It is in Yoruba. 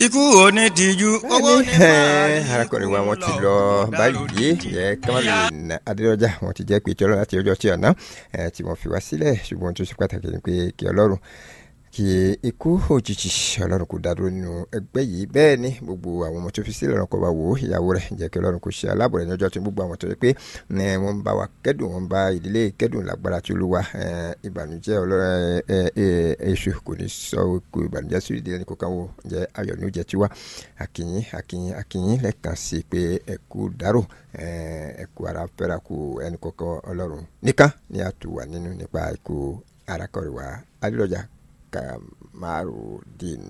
ikú ò ní tìjú owó ní máa arákùnrin wa wọn ti lọ báyìí yẹ Kamalu Adédọjà wọn ti jẹ́ pé tí Ọlọ́run láti ọjọ́ tí ọ̀nà tí wọ́n fi wá sílẹ̀ ṣùgbọ́n tó ṣe pàtàkì ni pé kí Ọlọ́run kí ikú òjijì Ọlọ́run kò dádúró nínú ẹgbẹ́ yìí bẹ́ẹ̀ ni gbogbo àwọn ọmọ tó fi sílẹ̀ ọ̀run kó bá wò ó ìyàwó rẹ̀ jẹ́ kí Ọlọ́run kò ṣe aláàbò rẹ̀ ní ọjọ́ tí gbogbo àwọn tó yẹ pé wọ́n ń bá wa kẹ́dùn wọ́n ń bá ìdílé kẹ́dùn lágbára tí Olúwa ìbànújẹ́ èṣù kò ní sọ kò ìbànújẹ́ sí ìdílé ní kò kàn wò jẹ́ ayọ̀ ní ó jẹ́ tiwa akínyín akínyín akínyín lẹ́ẹ̀kan sí pé ẹ̀kú dárò ẹ̀kú ara fẹ́ra kú ẹnì kọ̀ọ̀kan Ọlọ́run nìkan ni a tù wà nínú nípa ikú arákọ̀rẹ́ wa Adédọ̀jà Kamarudin.